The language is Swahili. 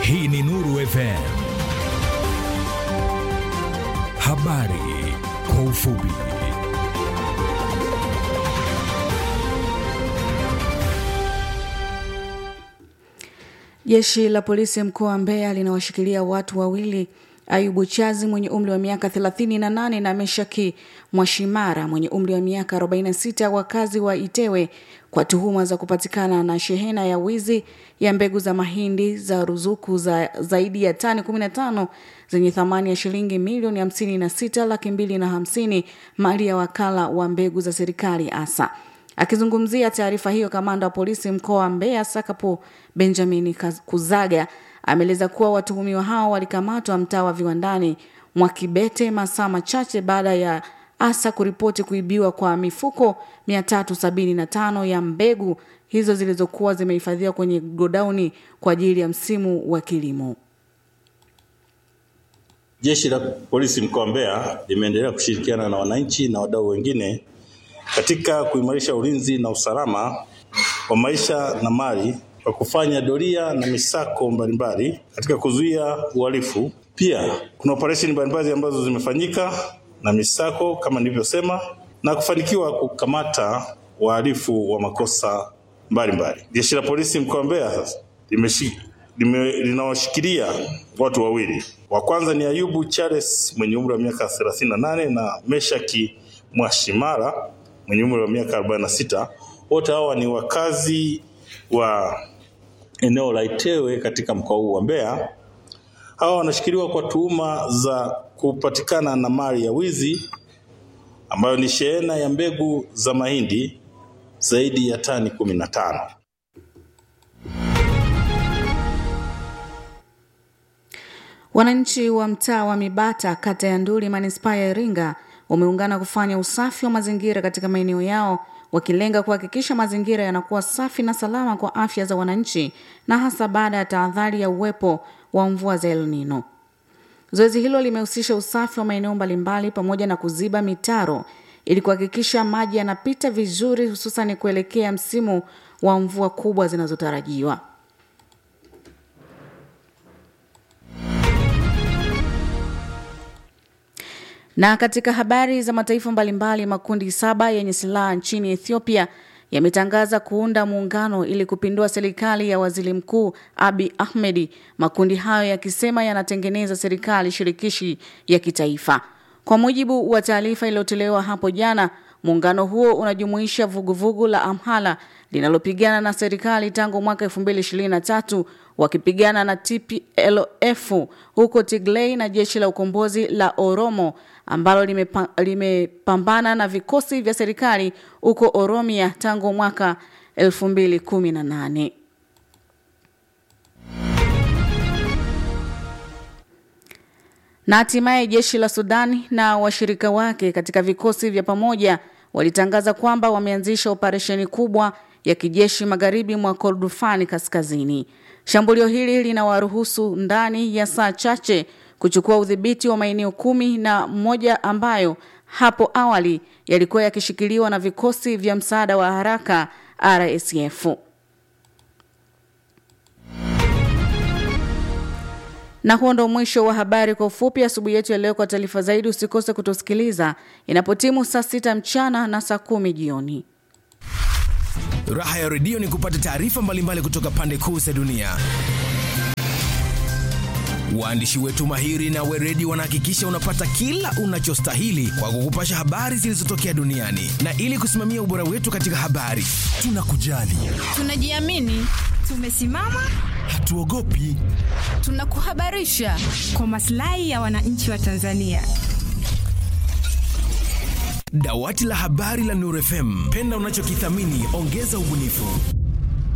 Hii ni Nuru FM. Habari kwa ufupi. Jeshi la polisi mkoa wa Mbeya linawashikilia watu wawili Ayubu Chazi mwenye umri wa miaka 38 na Meshaki Mwashimara mwenye umri wa miaka 46 wakazi wa Itewe kwa tuhuma za kupatikana na shehena ya wizi ya mbegu za mahindi za ruzuku za zaidi ya tani 15 zenye thamani ya shilingi milioni 56 laki mbili na hamsini mali ya wakala wa mbegu za serikali ASA. Akizungumzia taarifa hiyo, kamanda wa polisi mkoa wa Mbeya Sakapo Benjamin Kuzaga ameeleza kuwa watuhumiwa hao walikamatwa mtaa wa viwandani mwa Kibete masaa machache baada ya ASA kuripoti kuibiwa kwa mifuko 375 ya mbegu hizo zilizokuwa zimehifadhiwa kwenye godauni kwa ajili ya msimu wa kilimo. Jeshi la polisi mkoa wa Mbeya limeendelea kushirikiana na wananchi na wadau wengine katika kuimarisha ulinzi na usalama wa maisha na mali kwa kufanya doria na misako mbalimbali katika kuzuia uhalifu. Pia kuna operesheni mbalimbali ambazo zimefanyika na misako kama nilivyosema, na kufanikiwa kukamata wahalifu wa makosa mbalimbali. Jeshi la polisi mkoa wa Mbeya sasa limeshi lime, linawashikilia watu wawili. Wa kwanza ni Ayubu Charles mwenye umri wa miaka 38 na Meshaki Mwashimara mwenye umri wa miaka 46. Wote hawa ni wakazi wa eneo la Itewe katika mkoa huu wa Mbeya. Hawa wanashikiliwa kwa tuhuma za kupatikana na mali ya wizi ambayo ni shehena ya mbegu za mahindi zaidi ya tani kumi na tano. Wananchi wa mtaa wa Mibata, kata ya Nduli, manispaa ya Iringa wameungana kufanya usafi wa mazingira katika maeneo yao wakilenga kuhakikisha mazingira yanakuwa safi na salama kwa afya za wananchi na hasa baada ya tahadhari ya uwepo wa mvua za El Nino. Zoezi hilo limehusisha usafi wa maeneo mbalimbali pamoja na kuziba mitaro ili kuhakikisha maji yanapita vizuri hususan kuelekea msimu wa mvua kubwa zinazotarajiwa. Na katika habari za mataifa mbalimbali, makundi saba yenye silaha nchini Ethiopia yametangaza kuunda muungano ili kupindua serikali ya waziri mkuu Abi Ahmedi, makundi hayo yakisema yanatengeneza serikali shirikishi ya kitaifa. Kwa mujibu wa taarifa iliyotolewa hapo jana, muungano huo unajumuisha vuguvugu la Amhala linalopigana na serikali tangu mwaka 2023 wakipigana na TPLF huko Tigray na jeshi la ukombozi la Oromo ambalo limepambana lime na vikosi vya serikali huko Oromia tangu mwaka 2018. Na hatimaye jeshi la Sudani na washirika wake katika vikosi vya pamoja walitangaza kwamba wameanzisha operesheni kubwa ya kijeshi magharibi mwa Kordofani kaskazini. Shambulio hili linawaruhusu ndani ya saa chache kuchukua udhibiti wa maeneo kumi na moja ambayo hapo awali yalikuwa yakishikiliwa na vikosi vya msaada wa haraka RSF. Na huo ndo mwisho wa habari kwa ufupi asubuhi yetu ya leo. Kwa taarifa zaidi, usikose kutusikiliza inapotimu saa sita mchana na saa kumi jioni. Raha ya redio ni kupata taarifa mbalimbali kutoka pande kuu za dunia. Waandishi wetu mahiri na weredi wanahakikisha unapata kila unachostahili kwa kukupasha habari zilizotokea duniani, na ili kusimamia ubora wetu katika habari, tunakujali, tunajiamini, tumesimama, hatuogopi, tunakuhabarisha kwa maslahi ya wananchi wa Tanzania. Dawati la habari la Nuru FM, penda unachokithamini, ongeza ubunifu.